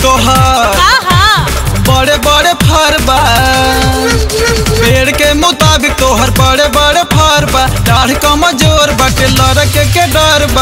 तोहर हाँ बड़े बड़े फर बा पेड़ के मुताबिक तोहर बड़े बड़े फर बा डाढ़ कमजोर बाटे लड़के के डर बा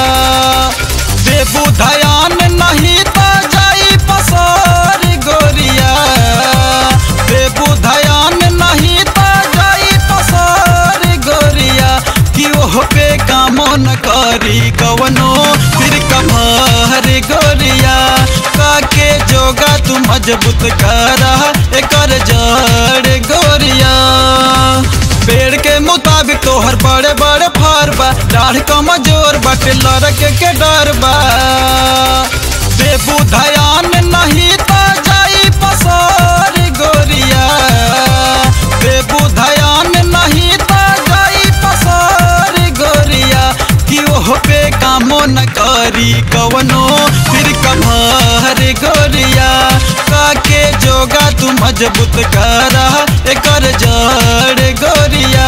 देबू धयान नहीं तो जाई पसार गोरिया देबू धयान नहीं तो जाई पसार गोरिया कि ओह पे कामो न करी कवनो फिर कमर गोरिया काके जोगा तू मजबूत करा एकर जड़ गोरिया पेड़ के मुताबिक तोहर बड़े बड़े फर बा डाढ़ कमजोर बाटे लड़के के डर बा देबू धयान नहीं तो जाई पसार गोरिया देबू धयान नहीं तो जाई पसार गोरिया कि ओह पे कामो न करी कवनो फिर कमर गोरिया काके जोगा तू मजबूत करा एकर जड़ गोरिया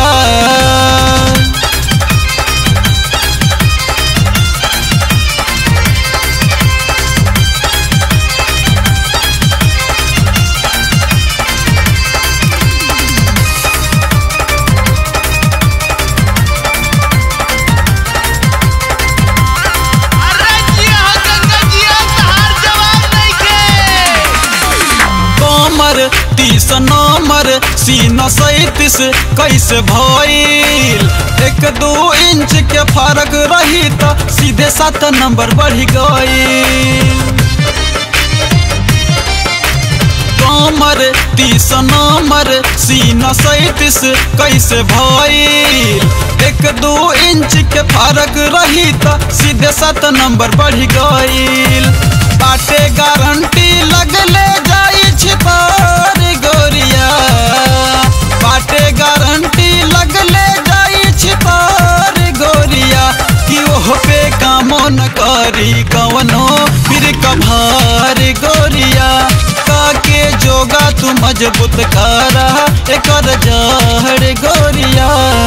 अरे जिया हो गंगा जिया तहार जवाब नइखे कमर तीस नंबर सीना सैतीस कैसे भइल एक दो इंच के फर्क रही तो सीधे सात नंबर बढ़ गई कमर तीस नंबर सीना सैतीस कैसे भइल एक दो इंच के फर्क रही तो सीधे सात नंबर बढ़ गईल बाटे गारंटी लगले जाई छिपार गोरिया बाटे गारंटी लगले जाई छिपार गोरिया कि ओह पे कामो न करी कवनो फिर कभार गोरिया काके जोगा तू मजबूत करा एकर जड़ गोरिया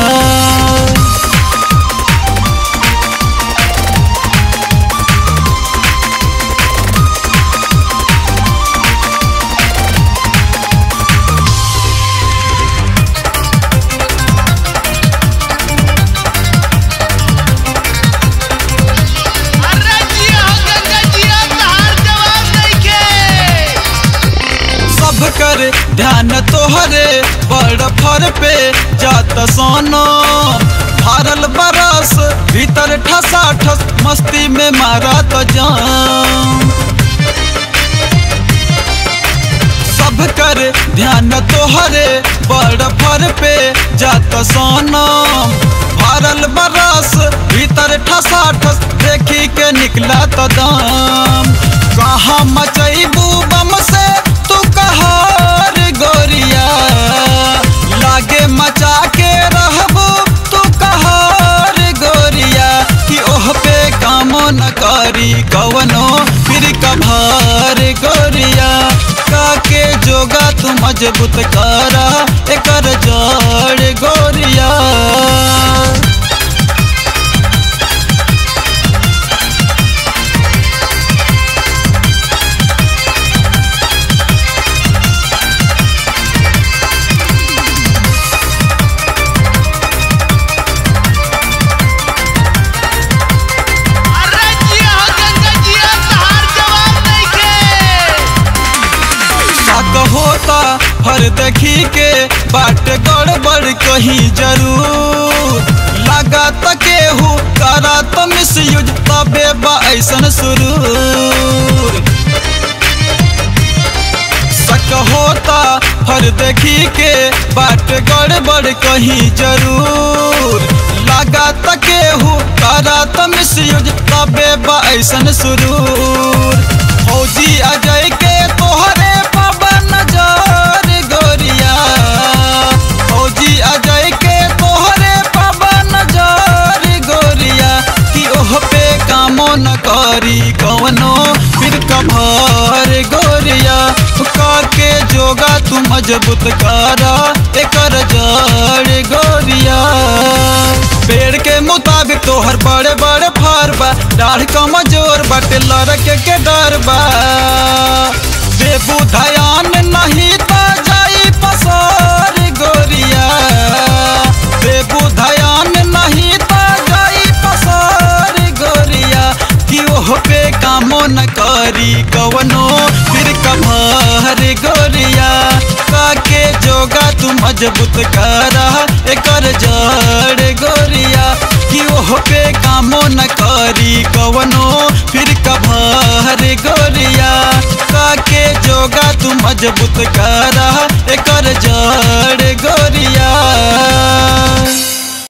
अरे जिया हो गंगा जिया तहार जवाब नइखे सब कर ध्यान तोहरे बड़ फर पे जात सोनो भरल बरस भीतर ठसा ठस मस्ती में मारा तो जान सब कर ध्यान तोहरे बड़ फर पे जात सोनो भरल बरस भीतर ठसा ठस देखी के निकला तो दाम कहाँ मचैबू बम से तू कहार गोरिया लागे मचा के रहबू तू कहार गोरिया कि ओह पे कामो न करी कवनो फिर कभार गोरिया काके जोगा तू मजबूत करा एकर जड़ गोरिया अरे जिया हो गंगा जिया तहार जवाब नइखे शक होता हर देखी के बाट गड़बड़ कहीं जरूर लगा केहू करा तो मिस यूज तबे बा ऐसन सुरूर शक होता हर देखी के बाट गड़बड़ कहीं जरूर लगा केहू करा तो मिस यूज तबे बा ऐसन सुरूर फौजी अजय के तोहरे पवन नजर गोरिया फौजी अजय के तोहरे पवन नजर गोरिया कि ओह पे कामो न करी कवनो फिर कभार गोरिया काके जोगा तू मजबूत करा एकर जड़ गोरिया पेड़ के मुताबिक तोहर बड़े बड़े फल सुघर बा डाढ़ कमजोर बाटे लड़के के डर बा देबू धयान नहीं त जाई पसार गोरिया देबू धयान नहीं त जाई पसार गोरिया कि ओह पे कामो न करी कवनो फिर कमर गोरिया काके जोगा तू मजबूत करा एकर जड़ गोरिया कि ओह पे कामो न करी कवनो फिर कभर गोरिया काके जोगा तू मजबूत करा एकर जड़ गोरिया